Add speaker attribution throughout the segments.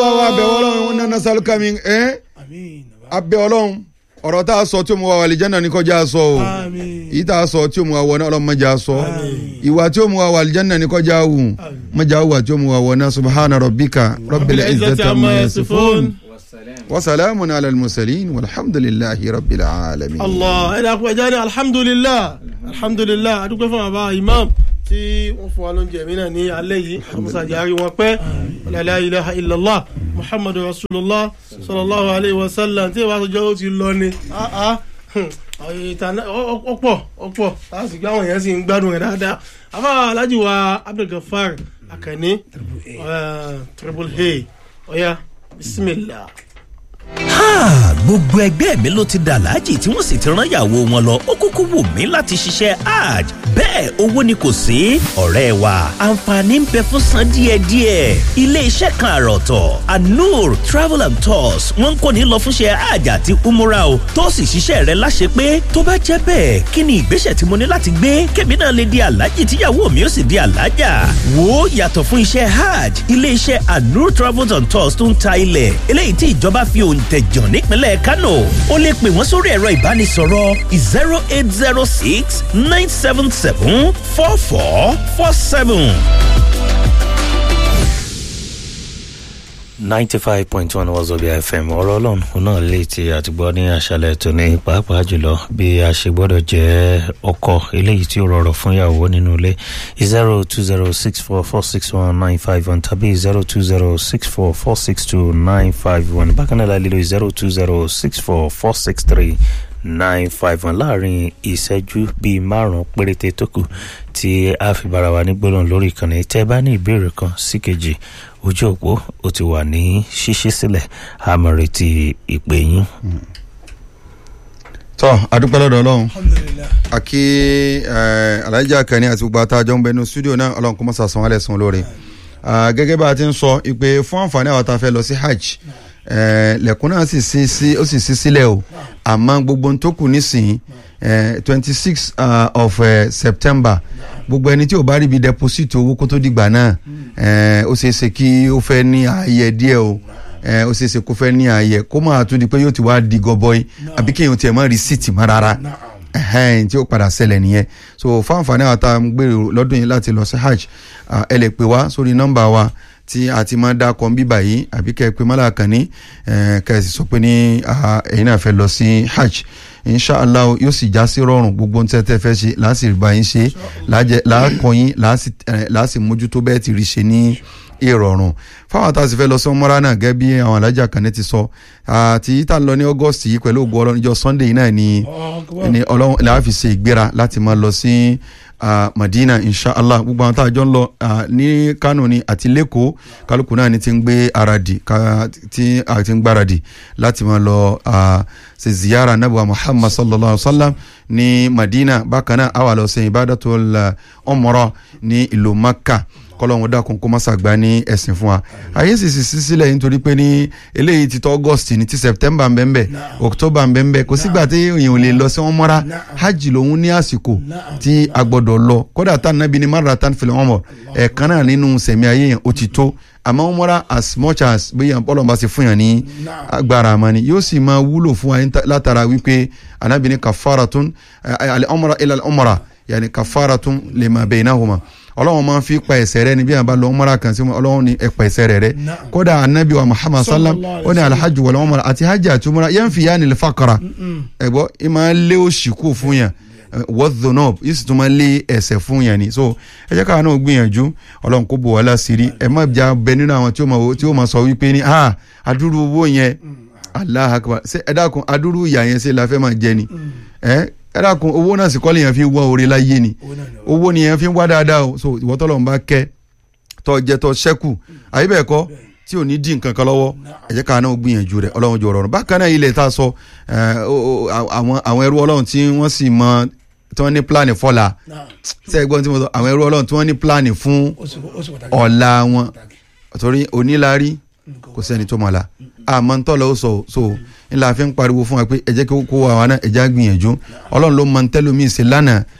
Speaker 1: wa abẹ ọlọ́run wọn nana sálùkà mi ẹ
Speaker 2: àmín
Speaker 1: abẹ ọlọ́run ọ̀rọ̀ tá a sọ tí o mú wa wà àlìjáná ní kọjá sọ o
Speaker 2: àmín
Speaker 1: èyí tá a sọ tí o mú wa wọ náà ọlọ́run mọ̀já sọ ìwà tí o mú wa wà àlìjáná ní kọjá wù mọ̀já wù àti o mú wa wọ náà subahana rabbika rabbil izzati amma yasifun wa salamun ala al-mursalin walhamdulillahi rabbil alamin.
Speaker 2: allah ẹ dàpọ̀ ẹja ní alhamdulilah alhamdulilah adúgbò fún bàbá imam tí wọ́n fún wa lóúnjẹ mi náà ní alẹ́ yìí àmúṣàjì àárín wọn pẹ́ la ilaha illallah muhammadu rasulullah sallallahu alayhi wa sallam tí ìwà àtijọ́ ó ti lọ ni ah, ah, hmm, àwọn ìtàn ọ̀pọ̀ ọ̀pọ̀ láti gbé àwọn èèyàn sì ń gbádùn rẹ̀ dáadáa àfa alhaji wa abdulgafar akànní eh, triple a ọ̀ya bisimilah.
Speaker 3: Ha! gbogbo ẹgbẹ́ mi ló ti dàlájì tí wọ́n sì ti rán ìyàwó wọn lọ ó kúkú wù mí láti ṣiṣẹ́ hajj bẹ́ẹ̀ owó ni kò sí ọ̀rẹ́ wa àǹfààní ń bẹ fún san díẹ̀díẹ̀ ilé iṣẹ́ kan àròtọ̀ anur travel and tours wọ́n ń kó ní lọ fúnṣẹ́ hajj àti umura o tó sì ṣiṣẹ́ rẹ láṣẹ pé tó bá jẹ́ bẹ́ẹ̀ kí ni ìgbésẹ̀ tí mo ní láti gbé kébì náà lè di alájì tíyàwó mi ó sì di alájà wo yàtọ̀ fún iṣẹ́ hajj ilé iṣẹ́ anur travel and tours tó ń ta ilẹ̀ eléyìí tí ìjọba fi òǹtẹ̀jàn nípínlẹ̀ kánò ó lè pè wọ́n sórí ẹ̀rọ ìbánisọ̀rọ̀ zero eight zero six nine seven seven four four four seven. ninety five point one wazobia fm ọ̀rọ̀ ọlọ́run òun náà lè ti àtìgbọ́ ní àṣálẹ̀ tó ní pàápàá jùlọ bí a ṣe gbọ́dọ̀ jẹ́ ọkọ eléyìí tí ó rọrọ̀ fún ìyàwó nínú ilé zero two zero six four four six one nine five one tàbí zero two zero six four four six two nine five one bákan náà láìlélo zero two zero six four four six three nine five one láàrin ìṣẹ́jú bíi márùn-ún péréte tó kù tí a fi bára wa ní gbólóhùn lórí ìkànnì tẹ́ bá ní ìbéèrè kan sí kejì ojú òpó ó ti wà ní ṣíṣí sílẹ̀ àmọ́ retí ìpè yín.
Speaker 1: tọ́ adúpẹ́ lọ́dọ̀ ọlọ́run
Speaker 2: alhamdulilah
Speaker 1: àkí alájà kẹni àti gbogbo àtàjọ ń bẹ ní studio náà ọlọ́run kó mọ́ sàsán wálẹ̀ sùn lórí Ah, gẹ́gẹ́ bá a ti ń sọ ìpè fún àǹfààní àwọn tá a fẹ́ lọ sí hajj eh, lẹ́kùn náà sì sí sí ó sì sí sílẹ̀ o àmọ́ gbogbo ohun tó kù nísìnyí twenty six of eh, september gbogbo ẹni tí ò bá rí ibi deposit owó kó tó dìgbà náà eh, ó ṣeé ṣe kí ó fẹ́ ní ààyè díẹ̀ o eh, ó ṣeé ṣe kó fẹ́ ní ààyè kó máa tún di pé yóò ti wá di gọbọi àbí kéèyàn tiẹ̀ mọ́ rìsíìtì mọ́ rárá ẹhẹn tí ó padà ṣẹlẹ̀ nìyẹn so fáǹfààní àwọn tá a ń gbèrò lọ́dún yìí láti lọ sí hajj ah, ẹ lè pè wá sórí nọ́mbà wa tí a ti máa dá kan bíbà yìí àbí kẹ́ ẹ pé mọ́lá kan ní kẹ́ ẹ sì sọ pé ní ah, ẹ̀yin náà fẹ́ lọ sí hajj inshallah yóò sì já sí rọrùn gbogbo ohun tí ẹ tẹ́ fẹ́ ṣe láà sì bá yín ṣe láàkọ́ yín láà sì mójútó bẹ́ẹ̀ ti rí ṣe ní ìrọ̀rùn fáwọn tá a sì fẹ́ lọ sí ọmọra náà gẹ́gẹ́ bí àwọn alájà kan ní ti sọ àti yìí tá a lọ ní august yìí pẹ̀lú ògùn ọlọ́run ìjọ sunday yìí náà ni ni ọlọ́run làá fi ṣe ìgbéra láti máa lọ sí ah, madina inshallah gbogbo àwọn tá a jọ ń lọ ah, ní kano ni àti lẹ́kọ̀ọ́ kálukú náà ni ti ń gbé aradì ká- tí a ti ń gbáradì láti máa lọ ah, ṣe ziyara nabuwa muhammad sallallahu alaihi wa sallam ní madina bákan náà àwa lọ sí ibadatul umrah ní ìlú makka kọlọ́run dákun kó má ṣàgbá ní ẹ̀sìn fún wa ayé sì sì sí sílẹ̀ nítorí pé ní eléyìí ti tọ́ august ní ti september ń bẹ́ẹ̀ bẹ́ẹ̀ october ń bẹ́ẹ̀ bẹ́ẹ̀ kò sígbà tí èèyàn ò lè lọ sí wọn mọ́ra hajj lòun ní àsìkò tí a gbọ́dọ̀ lọ kódà tá nàbí ni mara tán fìlẹ̀ wọn mọ̀ ẹ̀ẹ̀kan náà nínú sẹ̀mí ayé yẹn ó ti tó àmọ́ wọn mọ́ra as much as bí yàn bọ́lọ̀ bá ti fún yàn ní agbára àmọ́ ni yóò sì máa wúlò fún wa níta- látara wípé anabi ni kafaratun alẹ́ ọmọra ilẹ̀ ọmọra yàní kafaratun lima baynahuma ọlọ́run máa ń fi pa ẹ̀ṣẹ̀ rẹ ni bí yàn bá lọ ọmọra kan sí ọlọ́run ní ẹ̀pà ẹ̀ṣẹ̀ rẹ rẹ kódà anabi wa muhammad sallam ó ní alhaji wàlẹ́ ọmọra àti hajj àti ọmọra yẹn fi yá nílẹ̀ fakara ẹ̀gbọ́ ẹ máa lé òṣì kú fún yàn wọ́dọ̀nọ́b yìí sì tún máa lé ẹ̀ṣẹ̀ fún yàn ni so ẹ jẹ́ káwọn náà gbìyànjú ọlọ́run kó bò wá láṣìírí ẹ má jà bẹ nínú àwọn tí ó máa tí ó máa sọ wípé ní ah adúrú owó yẹn allah akbar ṣe ẹ dákun adúrú ìyà yẹn ṣe la fẹ́ máa jẹ ni ẹ ẹ dákun owó náà sì kọ́lé yẹn fi wá oore láyé ni owó ni yẹn fi ń wá dáadáa o so ìwọ tọ́lọ́run bá kẹ́ tọ́ jẹ tọ́ ṣẹ́kù àyè bẹ́ẹ̀ kọ́ tí ò ní dín nǹkan kan lọ́wọ́ ẹ jẹ́ káwọn náà gbìyànjú rẹ̀ ọlọ́run jọ rọrùn bákan náà ilẹ̀ tá a sọ ẹ, o- o- àwọn àwọn ẹrú ọlọ́run tí wọ́n sì mọ tí wọ́n ní pílánì fọ́la ṣe é gbọ́n tí mo sọ àwọn ẹrú ọlọ́run tí wọ́n ní pílánì fún ọ̀la wọn torí oníláárí kò sẹ́ni tó mọ̀ la àmọ́ ń tọ́lọ̀ ó sọ so ńlá fi ń pariwo fún wa pé ẹ jẹ́ kí kó wa wa náà ẹ jẹ́ á gbìyànjú ọlọ́run ló mọ ntẹ́lómi ṣe lánàá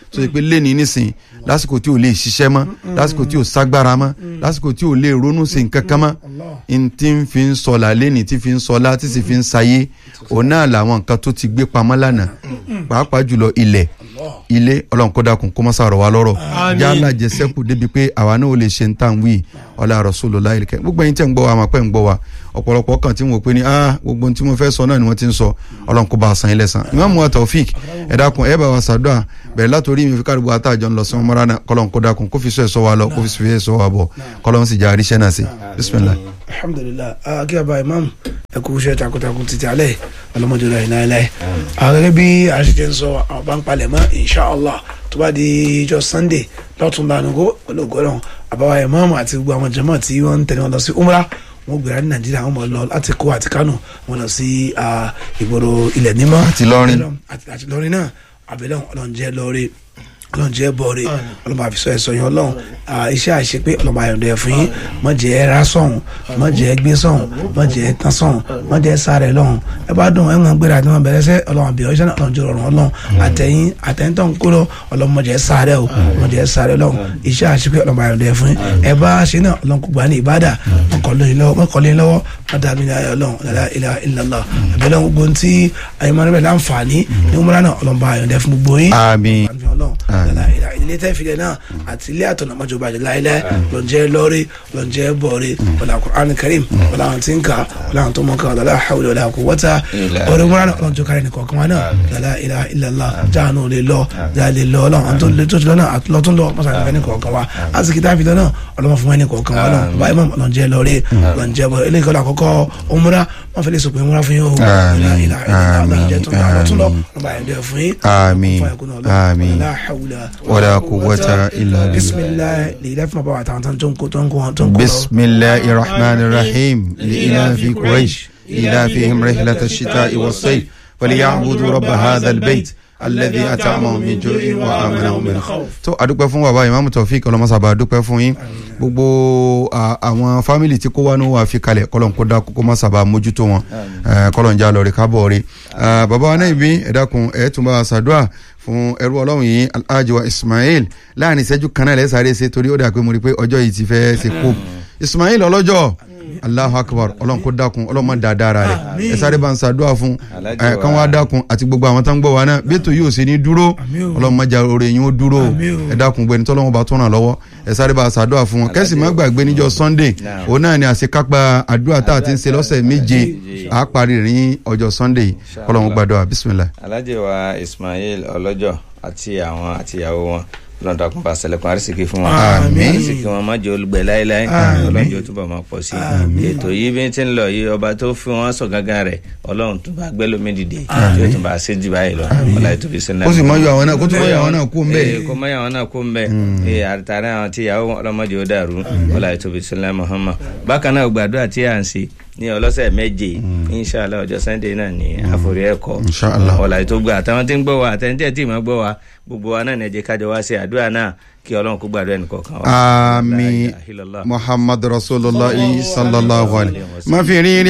Speaker 1: tó ṣe pé lẹ́ni nísìn lásìkò tí ò lè ṣiṣẹ́ mọ́ lásìkò tí ò ságbára mọ́ lásìkò tí ò lè ronú sí nǹkan kan mọ́ n tí ń fi ń sọlá lẹ́ni tí fi ń sọlá tí sì fi ń sayé òun náà làwọn nǹkan tó ti gbé pamọ́ lánàá pàápàá jùlọ ilẹ̀ ilé ọlọ́run kó dákun kó má sàrọ̀ wá lọ́rọ̀
Speaker 2: Àmín.
Speaker 1: yálà jẹsẹ́kù débi pé àwa náà ò lè ṣe ń tàn wí ọlá Rasulullah ilẹ̀kẹ́ gbogbo ẹ̀yin tẹ̀ ń gbọ́ wa àmọ́ pẹ́ ń gbọ́ wa ọ̀pọ̀lọpọ̀ kan tí wọ́n pe ni ah gbogbo ohun tí mo fẹ́ sọ náà ni wọ́n ti ń sọ ọlọ́run kó bá a san ilẹ̀ san Imam wa Taofik ẹ dákun ẹ bá wa ṣàdúrà bẹ̀rẹ̀ látòrí mi fi káàdùgbò àtàjọ ń lọ sí ọmọra náà kọ́lọ́n kó dákun kó fi sọ ẹ̀ sọ wa lọ kó fi sọ ẹ̀ sọ wa bọ̀ kọ́lọ́n sì já àríṣẹ́ náà sí bismillah.
Speaker 4: alhamdulilah akí àbá imam ẹ kú iṣẹ́ takuntakun títí alẹ́ ọlọ́mọdé rẹ̀ iná ẹlẹ́ gẹ́gẹ́ bí a ṣe ti ń sọ àwọn bá ń palẹ̀ mọ́ inshallah tó bá di ijọ́ sunday lọ́tún lánàgó olóògùn àbáwá imam àti gbogbo àwọn jàmáà tí wọ́n ń tẹ̀lé wọn lọ sí umrah wọn gbéra ní nàìjíríà wọn mọ lọ láti kó àti kánò wọn lọ sí ah, ìgboro ilẹ̀ nímọ́
Speaker 1: Àti Ìlọrin.
Speaker 4: àti àti lọrin náà àbẹ̀lẹ̀ ọlọ́run jẹ́ lọ́ọ́rẹ́ ọlọ́run jẹ́ bọ́ọ̀rẹ́ ọlọ́run àfisọ́ ẹ̀sọ́ yẹn ọlọ́run ah, iṣẹ́ àṣepé ọlọ́run àyọ̀dẹ̀ fún yín má jẹ́ ẹ ra sọ̀hún má jẹ́ ẹ gbé sọ̀hún má jẹ́ ẹ tán sọ̀hún má jẹ́ ẹ sáré lọ́hún ẹ bá dùn ẹ ń gbéra àti wọn bẹ̀rẹ̀ sẹ́ ọlọ́run àbíọ́ iṣẹ́ náà ọlọ́run jẹ́ ọ̀run ọlọ́run àtẹ̀yìn àtẹ̀yìn tó ń kó lọ ọlọ́run má jẹ́ ẹ sáré o má jẹ́ ẹ sáré lọ́hún iṣẹ́ àṣepé ọlọ́run àyọ̀dẹ̀ fún yín ẹ bá ṣe náà ọlọ́run kò gbà ní ìbádà mọ́kànlélọ́wọ́ mọ́kànlélọ́wọ́ mọ́tàmí ní ayọ̀ ọlọ́run la ilaha illallah àbẹ̀lẹ̀ gbogbo tí ayémọ́rẹ́bẹ̀ láǹfààní ní umrah náà ọlọ́run bá ayọ̀dẹ̀ fún gbogbo yín
Speaker 1: àmín
Speaker 4: àmì ọlọ́run lọ́la ìlà ilé tẹ́ filẹ̀ náà àti ilé àtọ̀nà mọ́jọba àjẹ láìlẹ́ lọ́njẹ́ lọ́rí lọ́njẹ́ bọ̀rí wọlé Al-Qur'an Karim wọlé àwọn tí ń kà wọlé àwọn tó mọ̀ ká wọlé hawla wala quwwata ọ̀rẹ́ wọn náà ọlọ́njọ́ kárí ní kọ̀ọ̀kan wa náà lọ́la ìlà illallah jáàánú lè lọ jáà lè lọ ọlọ́run àwọn tó lè tó ti lọ náà àtúntò lọ mọ́sàkì fẹ́ ní kọ̀ọ̀kan wa azikí tá a fi lọ náà ọlọ́mọ fún wa ní kọ̀ọ̀kan wa náà báyìí mọ̀ lọ́njẹ́ lọ́rí lọ́njẹ́ bọ̀ eléyìí kọ́lá àkọ́kọ́ umra wọn fẹ́ lè sọ pé umra fún yín o ìlà ìlà ìlà lọ́njẹ́ tó ń bá lọ́tún lọ lọ́ba ẹ̀dẹ́ fún yín
Speaker 1: àmín àmín
Speaker 4: la hawla
Speaker 1: wala quwwata illa billah.
Speaker 4: bisimilahi lè ilẹ̀ fún bàbá wa àtàwọn tó ń kó tó ń kó tó ń kó lọ.
Speaker 1: بسم الله الرحمن الرحيم لإلاف قريش إلافهم رحلة الشتاء والصيف فليعبدوا رب هذا البيت الذي أطعمهم من جوع وآمنهم من خوف. tó adúpẹ́ fún bàbá ìmáàmù Taofik ọlọ́mọsàbà adúpẹ́ fún yín gbogbo à, àwọn fámìlì tí kó wá ní wàá fi kalẹ̀ kọ́lọ́n kó dákú kó má sábà mójútó wọn Eh, kọ́lọ́n já lọ rí kábọ̀ rí Ah, bàbá wa náà ibi ẹ dákun ẹ tún bá a ṣàdúrà fún ẹrú ọlọ́run yìí alhaji wa Ismail láàrin ìṣẹ́jú kan náà lẹ́sàárẹ̀ ṣe torí ó dà pé mo rí i pé ọjọ́ yìí ti fẹ́ ṣe kó Ismail ọlọ́jọ́ Allahu akbar ọlọ́run kó dákun ọlọ́run má da dára rẹ̀ ẹ sáré bá ń ṣàdúrà fún
Speaker 5: Alhaji
Speaker 1: ẹ
Speaker 5: wa-
Speaker 1: kán wá dákun àti gbogbo àwọn tó ń gbọ́ wa náà bí ètò yóò ṣe ní dúró ọlọ́run má jà oore yín ó dúró ẹ dákun gbẹni tọ́lọ́run bá tún ràn lọ́wọ́ ẹ sáré bá ṣàdúrà fún wọn kẹ́sì má gbàgbé níjọ́ Sunday
Speaker 5: Naam.
Speaker 1: òun náà ni àṣekápá àdúrà tá a ti ń ṣe lọ́sẹ̀ méje àá parí rẹ̀ ní ọjọ́ Sunday ọlọ́run gbàdúrà bismillah.
Speaker 5: alhaji wa ismail ọlọ́jọ́ àti àwọn àtìyàwó wọn lọ́dọ̀kùn bá sẹlẹ̀kùn àrísìkí fún wọn
Speaker 1: Àmín.
Speaker 5: àrísìkí wọn má jẹ́ olùgbẹ́ láéláé ọlọ́jọ́ túbọ̀ máa pọ̀ sí i ètò yìí bí ti ń lọ yìí ọba tó fi wọn sọ gángan rẹ̀ ọlọ́run tó bá gbẹ́ lómi dìde tí ó tún bá ṣe jù báyìí lọ ọlá ìtòbí sínú
Speaker 1: kó sì mọ yọ àwọn náà kó tún mọ yọ àwọn náà kú ń bẹ́ẹ̀.
Speaker 5: kó mọ àwọn náà kó ń bẹ ee àtàrà àwọn tí ìyàwó ọlọmọdé ó dàrú ọlá ìtòbí sílẹ̀ Muhammad bákan náà gbàdúrà tí à ń ṣe ní ọlọ́sẹ̀ méje inshàlá ọjọ́ sunday náà ní àforí ẹ̀kọ́
Speaker 1: Inshallah.
Speaker 5: ọlá ìtògbà àtàwọn tí ń gbọ́ wa àtẹnudẹ́ tí ì máa gbọ́ wa gbogbo wa náà ní ẹ jẹ́ kájọ wá ṣe àdúrà náà kí ọlọ́run kó gbàdúrà ẹnìkọ̀ọ̀kan wa.
Speaker 1: àmín
Speaker 5: La ilaha illallah.
Speaker 1: muhammadu rasulillah sallallahu alayhi wa sallam. má fi rí